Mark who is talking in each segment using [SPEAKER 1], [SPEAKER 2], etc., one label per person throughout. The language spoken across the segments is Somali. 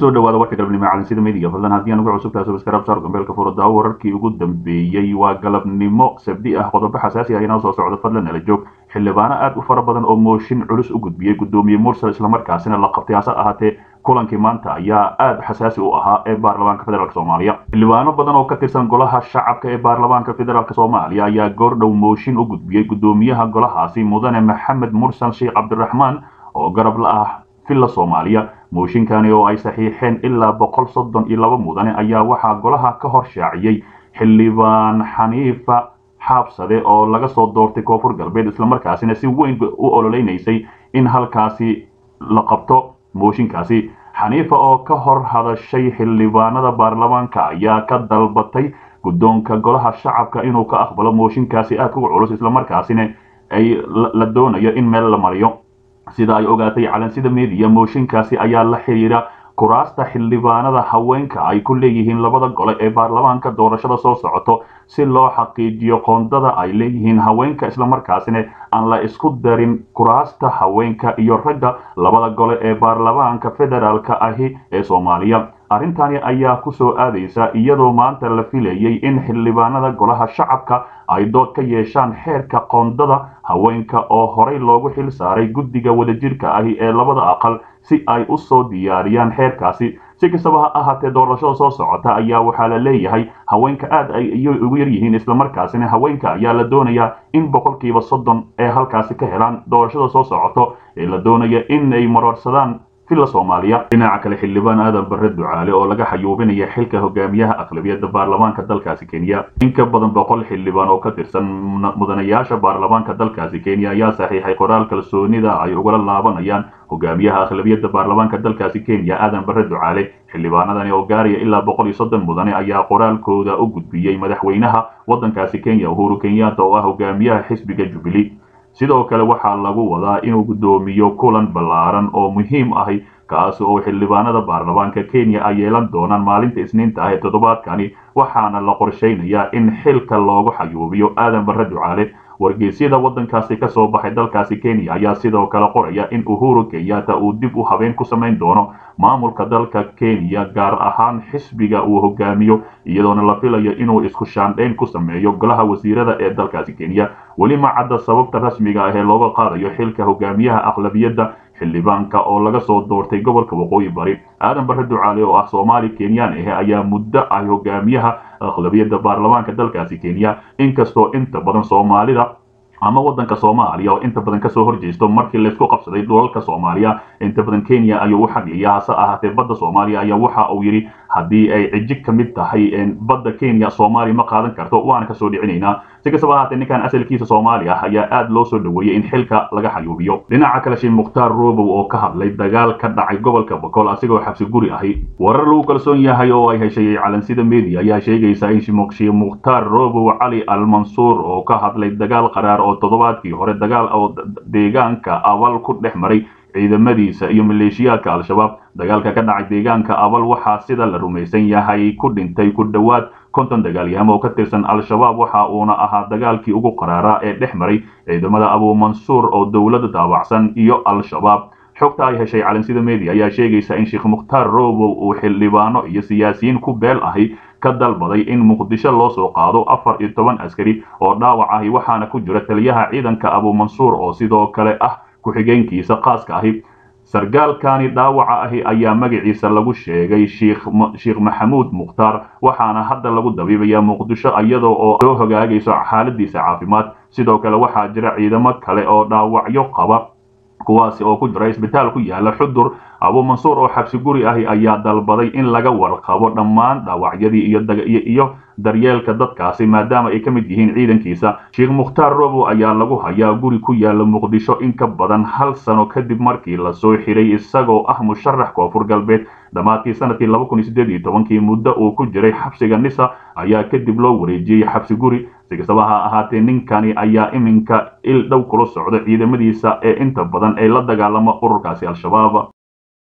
[SPEAKER 1] kusoo dhawaada warka galabnimo calansida midiga fadlan haddii aan ugu cusub tahay subscribe saar gambeelka furada wararkii ugu dambeeyey waa galabnimo sabdi ah qodobo xasaasi ah inoo soo socdo fadlan nala joog xildhibaano aad u fara badan oo mooshin culus u gudbiyey gudoomiye mursal islamarkaasina la qabtay hase ahaatee kulankii maanta ayaa aad xasaasi u ahaa ee baarlamaanka federaalk soomaaliya xildhibaano badan oo ka tirsan golaha shacabka ee baarlamaanka federaalk soomaaliya ayaa goordhow mooshin u gudbiyey gudoomiyaha golahaasi mudane maxamed mursal sheekh cabdiraxmaan oo garab la ah villa soomaaliya mooshinkani oo ay saxiixeen ilaa boqol soddon iyo laba mudane ayaa waxaa golaha ka hor shaaciyey xildhibaan xaniifa xaabsade oo laga soo doortay koonfur galbeed islamarkaasina si weyn u ololeynaysay in halkaasi la qabto mooshinkaasi xaniifa oo ka hor hadashay xildhibaanada baarlamaanka ayaa ka dalbatay guddoonka golaha shacabka inuu ka aqbalo mooshinkaasi aad uga culus islamarkaasina ay la doonayo in meel la mariyo sida ay ogaatay calansida mediya mooshinkaasi ayaa la xiriira kuraasta xildhibaanada haweenka ay ku leeyihiin labada gole ee baarlamaanka doorashada soo socoto si loo xaqiijiyo qoondada ay leeyihiin haweenka islamarkaasina aan la isku darin kuraasta haweenka iyo ragga labada gole ee baarlamaanka federaalka ahi ee soomaaliya arrintani ayaa ku soo aadaysa iyadoo maanta la filayay in xildhibaanada golaha shacabka ay dood ka yeeshaan xeerka qoondada haweenka oo horey loogu xil saaray guddiga wadajirka ahi ee labada aqal si ay u soo diyaariyaan xeerkaasi si kastaba ha ahaatee doorashada soo socota ayaa waxaa la leeyahay haweenka aad ay ugu yaryihiin islamarkaasina haweenka ayaa la doonayaa in boqolkiiba soddon ee halkaasi ka helaan doorashada soo socoto ee la doonaya in ay marorsadaan villa soomaaliya dhinaca kale xildhibaan aadan barre ducaale oo laga xayuubinaya xilka hogaamiyaha aqlabiyadda baarlamaanka dalkaasi kenya in ka badan boqol xildhibaan oo ka tirsan mudanayaasha baarlamaanka dalkaasi kenya ayaa saxiixay qoraal kalsoonida ay ugala laabanayaan hogaamiyaha aqlabiyadda baarlamaanka dalkaasi kenya aadan barre ducaale xildhibaanadani oo gaaraya ilaa boqol iyo soddon mudane ayaa qoraalkooda u gudbiyey madaxweynaha waddankaasi kenya uhuru kenyatta oo ah hogaamiyaha xisbiga jubilee sidoo kale waxaa lagu wadaa inuu guddoomiyo kulan ballaaran oo muhiim ahi kaasi oo xildhibaanada baarlamaanka kenya ay yeelan doonaan maalinta isniinta ah ee toddobaadkani waxaana la qorshaynayaa in xilka loogu xayuubiyo aadan barre ducaale wargeysyada waddankaasi ka soo baxay dalkaasi kenya ayaa sidoo kale qoraya in uhuru kenyatta uu dib u habeen ku samayn doono maamulka dalka kenya gaar ahaan xisbiga uu hogaamiyo iyadoona la filayo inuu isku shaandhayn ku sameeyo golaha wasiirada ee dalkaasi kenya weli ma cadda sababta rasmiga ah ee looga qaadayo xilka hogaamiyaha aqlabiyadda xildhibaanka oo laga soo doortay gobolka waqooyi bari aadan barre ducaale oo ah soomaali kenyaan ahe ayaa muddo ah hogaamiyaha aqlabiyadda baarlamaanka dalkaasi kenya inkastoo inta badan soomaalida ama waddanka soomaaliya oo inta badan kasoo horjeesto markii laysku qabsaday dhulalka soomaaliya inta badan kenya ayuu u xagiya hase ahaatee badda soomaaliya ayaa waxa uu yidhi haddii ay cijig ka mid tahay badda kenya soomaaliya ma qaadan karto waana kasoo dhicinaynaa si kastaba ahaatee ninkan asalkiisa soomaaliya ah ayaa aad loo soo dhoweeyey in xilka laga xayuubiyo dhinaca kale sheekh mukhtaar robow oo ka hadlay dagaal ka dhacay gobolka boqol asigoo xabsi guri ahi warar lagu kalsoon yahay oo ay heshay calansida media ayaa sheegaysa in sheekh mukhtaar robow cali almansuur oo ka hadlay dagaal qaraar oo toddobaadkii hore dagaal oo deegaanka abal ku dhex maray ciidamadiisa iyo maleeshiyaadka al-shabaab dagaalka ka dhacay deegaanka abal waxaa sida la rumaysan yahay ku dhintay ku dhowaad konton dagaalyahamo oo ka tirsan al-shabaab waxa uuna ahaa dagaalkii ugu qaraaraa ee dhex maray ciidamada abuumansuur oo dowladda daabacsan iyo al-shabaab xogta ay heshay calansida media ayaa sheegaysa in sheekh mukhtaar robow uu xildhibaano iyo siyaasiyiin ku beel ahi ka dalbaday in muqdisho loo soo qaado afar iyo toban askari oo dhaawac ahi waxaana ku jira taliyaha ciidanka abuumansuur oo sidoo kale ah ku-xigeenkiisa khaaska ahi sargaalkani dhaawaca ahi ayaa magaciisa lagu sheegay sheekh maxamuud mukhtaar waxaana hadda lagu dabiibayaa muqdisho iyadoo oo soo hogaagayso xaaladiisa caafimaad sidoo kale waxaa jira ciidamo kale oo dhaawacyo qaba kuwaasi oo ku jira isbitaal ku yaala xudur abuumansuur oo xabsi guri ahi ayaa dalbaday in laga warqabo dhammaan dhaawacyadii iyo daryeelka dadkaasi maadaama ay ka mid yihiin ciidankiisa sheekh mukhtaar robow ayaa lagu hayaa guri ku yaala muqdisho in ka badan hal sano kadib markii lasoo xiray isagoo ah musharax koonfur galbeed dhammaadkii sanadkii laba kun iyo siddeed iyo tobankii muddo uu ku jiray xabsiga nisa ayaa kadib loo wareejiyey xabsi guri si kastaba ha ahaatee ninkani ayaa iminka il dhow kula socda ciidamadiisa ee inta badan ay la dagaalamo ururkaasi al-shabaab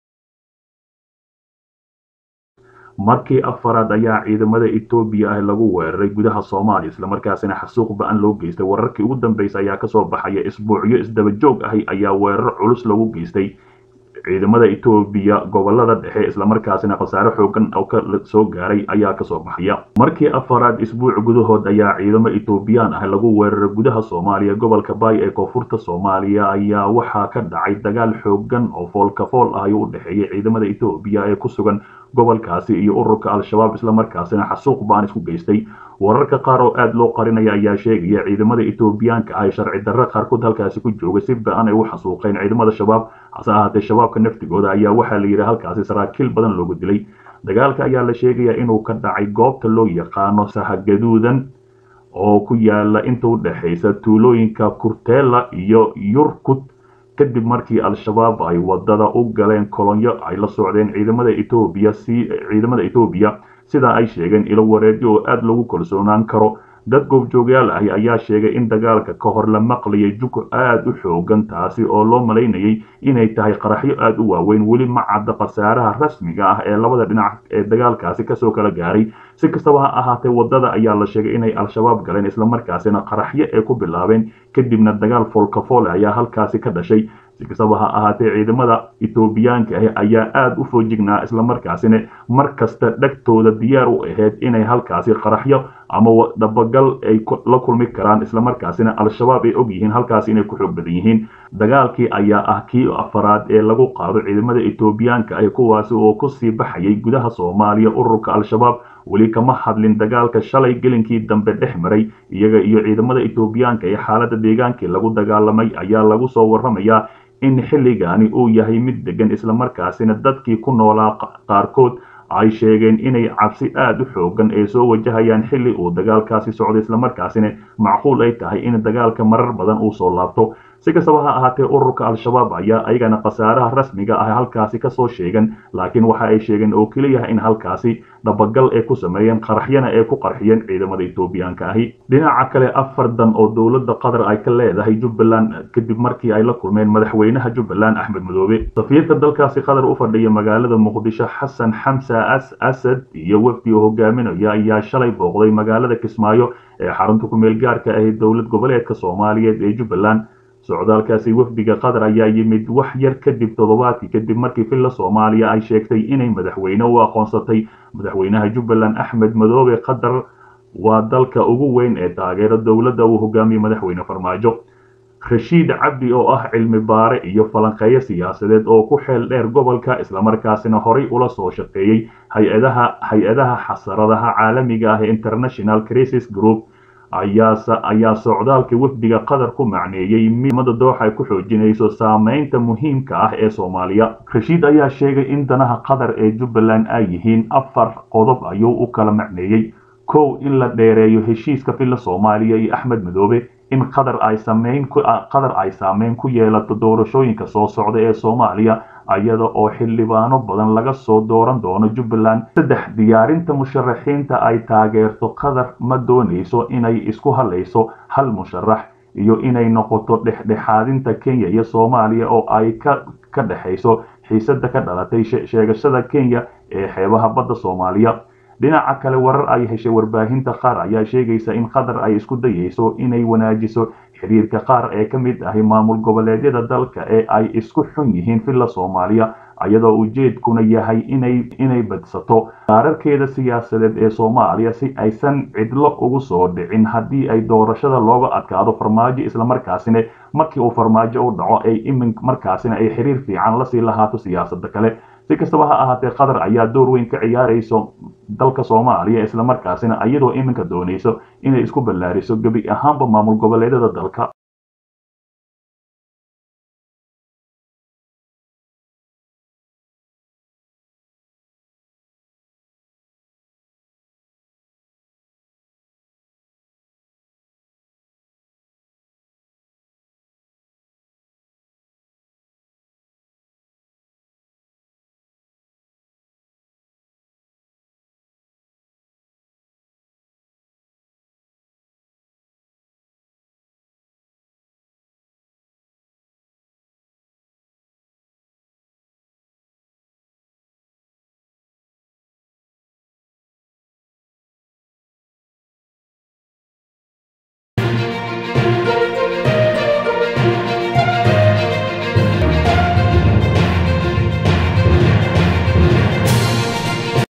[SPEAKER 1] markii afaraad ayaa ciidamada etoobiya ah lagu weeraray gudaha soomaaliya islamarkaasina xasuuq ba-an loo geystay wararkii ugu dambeysay ayaa kasoo baxaya isbuucyo isdaba joog ahi ayaa weerar culus lagu geystay ciidamada etoobiya gobolada dhexe islamarkaasina khasaare xoogan oo ka soo gaaray ayaa kasoo baxaya markii afaraad isbuuc gudahood ayaa ciidamo etoobiyaan ah lagu weeraray gudaha soomaaliya gobolka baay ee koonfurta soomaaliya ayaa waxaa ka dhacay dagaal xoogan oo foolkafool ah u dhexeeyay ciidamada etoobiya ee ku sugan gobolkaasi iyo ururka al-shabaab islamarkaasina xasuuq baan isku geystay wararka qaar oo aada loo qarinaya ayaa sheegaya ciidamada etoobiyaanka ah sharci darre qaarkood halkaasi ku joogay si ba-an ay u xasuuqeen ciidamada shabaab hase ahaatee shabaabka naftigooda ayaa waxaa la yidhi halkaasi saraakiil badan loogu dilay dagaalka ayaa la sheegaya inuu ka dhacay goobta loo yaqaano sahagaduudan oo ku yaala inta u dhexaysa tuulooyinka kurteela iyo yurkud kadib markii al-shabaab ay wadada u galeen kolonyo ay la socdeen ciidamada etoobiya si ciidamada etoobiya sida ay sheegeen ilo wareedyo oo aada lagu kalsoonaan karo dad goobjoogyaal ahi ayaa sheegay in dagaalka ka hor la maqlayay jug aada u xoogan taasi oo loo malaynayay inay tahay qaraxyo aada u waaweyn weli ma cadda khasaaraha rasmiga ah ee labada dhinac ee dagaalkaasi kasoo kala gaaray si kastaba ha ahaatee wadada ayaa la sheegay inay al-shabaab galeen islamarkaasina qaraxyo ay ku bilaabeen kadibna dagaal foolkafoole ayaa halkaasi ka dhashay si kastaba ha ahaatee ciidamada etoobiyaanka ah ayaa aada u foojignaa islamarkaasina mar kasta dhegtooda diyaar u ahayd inay halkaasi qaraxyo ama dabagal ay la kulmi karaan islamarkaasina al-shabaab ay og yihiin halkaasi inay ku xoog badan yihiin dagaalkii ayaa ah kii afaraad ee lagu qaado ciidamada etoobiyaanka ah kuwaasi oo kusii baxayay gudaha soomaaliya ururka al-shabaab weli kama hadlin dagaalka shalay gelinkii dambe dhex maray iyaga iyo ciidamada etoobiyaanka ee xaaladda deegaankii lagu dagaalamay ayaa lagu soo warramayaa in xilligaani uu yahay mid degan islamarkaasina dadkii ku noolaa qaarkood ay sheegeen inay cabsi aada u xoogan ee soo wajahayaan xilli uu dagaalkaasi socdo islamarkaasina macquul ay tahay in dagaalka marar badan uu soo laabto si kastaba ha ahaatee ururka al-shabaab ayaa ayagana khasaaraha rasmiga ah halkaasi kasoo sheegan laakiin waxa ay sheegeen oo keliyaha in halkaasi dabagal ay ku sameeyeen qaraxyana ay ku qarxiyeen ciidamada etoobiyaanka ahi dhinaca kale afar dan oo dowladda qatar ay ka leedahay jubbaland kadib markii ay la kulmeen madaxweynaha jubbaland axmed madoobe safiirka dalkaasi qatar u fadhiya magaalada muqdisho xasan xamsa asad iyo wafdi oo hogaaminaya ayaa shalay booqday magaalada kismaayo ee xarunta ku-meel gaarka ahi dowlad goboleedka soomaaliyeed ee jubbaland socdaalkaasi wafdiga qatar ayaa yimid wax yar kadib toddobaadkii kadib markii villa soomaaliya ay sheegtay inay madaxweyne u aqoonsatay madaxweynaha jubbaland axmed madoobe qatar waa dalka ugu weyn ee taageero dowladda uu hogaamiyey madaxweyne farmaajo rashiid cabdi oo ah cilmi baare iyo falanqeeyo siyaasadeed oo ku xeel dheer gobolka islamarkaasina horay ula soo shaqeeyey hay-adaha hay-adaha xasaradaha caalamiga ah ee international crisis group ayaa socdaalka wafdiga qatar ku macneeyey midmada dooxa ay ku xoojinayso saameynta muhiimka ah ee soomaaliya rashiid ayaa sheegay in danaha qatar ee jubbaland ay yihiin afar qodob ayuu u kala macneeyey kow in la dheereeyo heshiiska villa soomaaliya iyo axmed madoobe in qatar ay sameyn qatar ay saameyn ku yeelato doorashooyinka soo socda ee soomaaliya iyada oo xildhibaano badan laga soo dooran doono jubbaland saddex diyaarinta musharaxiinta ay taageerto qatar ma doonayso inay isku halayso hal musharax iyo inay noqoto dhexdhexaadinta kenya iyo soomaaliya oo ay ka ka dhexayso xiisada ka dhalatay sheegashada kenya ee xeebaha badda soomaaliya dhinaca kale warar ay heshay warbaahinta qaar ayaa sheegaysa in qatar ay isku dayayso inay wanaajiso xiriirka qaar ee ka mid ahi maamul goboleedyada dalka ee ay isku xun yihiin villa soomaaliya iyadoo ujeedkuna yahay inay inay badsato qaararkeeda siyaasadeed ee soomaaliya si aysan cidlo ugu soo dhicin haddii ay doorashada looga adkaado farmaajo islamarkaasina markii uu farmaajo u dhaco ay imin markaasina ay xiriir fiican lasii lahaato siyaasada kale si kastaba ha ahaatee qatar ayaa door weyn ka ciyaarayso dalka soomaaliya islamarkaasina iyadoo iminka doonayso inay isku ballaariso gebi ahaanba maamul goboleedyada dalka